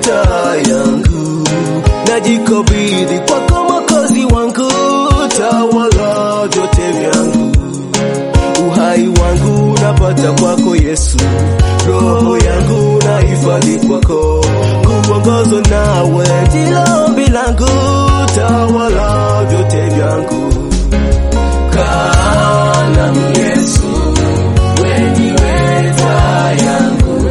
taa yangu, najikabidhi kwako Mwokozi wangu, tawala vyote vyangu, uhai wangu napata kwako Yesu, roho yangu nahifadhi kwako, kuongozwa nawe ndilo ombi langu, tawala vyote vyangu. Kaa nami Yesu, wewe ndiwe taa yangu.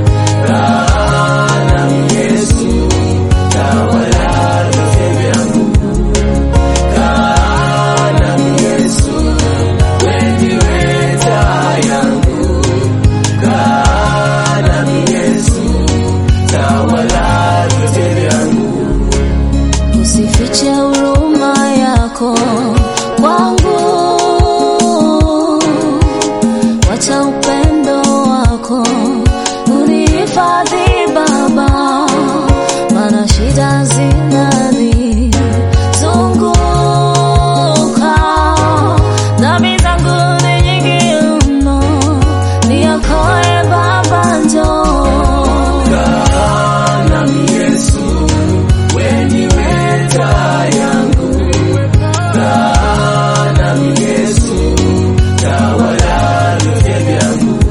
Kaa nami Yesu, tawala vyote vyangu. Kaa nami Yesu, wewe ndiwe taa yangu. Kaa nami Yesu, tawala vyote vyangu. Usifiche huruma yako kwangu, wacha upendo wako unihifadhi Baba, maana shida zinanizunguka, dhambi zangu ni nyingi mno, niokoe Baba, njoo Kaa nami Yesu, wewe ndiwe taa yangu. Kaa nami Yesu, tawala vyote vyangu.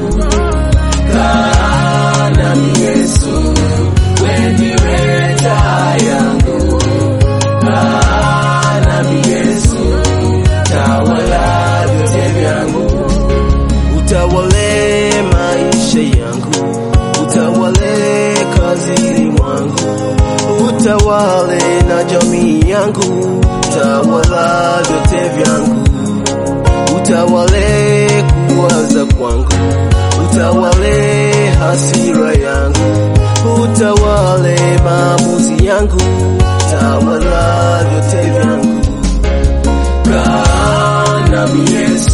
Kaa nami Yesu, wewe ndiwe taa yangu. Kaa nami Yesu, tawala vyote vyangu. Utawale maisha yangu, utawale kazini mwangu, utawale na jamii yangu, tawala vyote vyangu, utawale kuwaza kwangu, utawale hasira yangu, utawale maamuzi yangu, tawala vyote vyangu. Kaa nami Yesu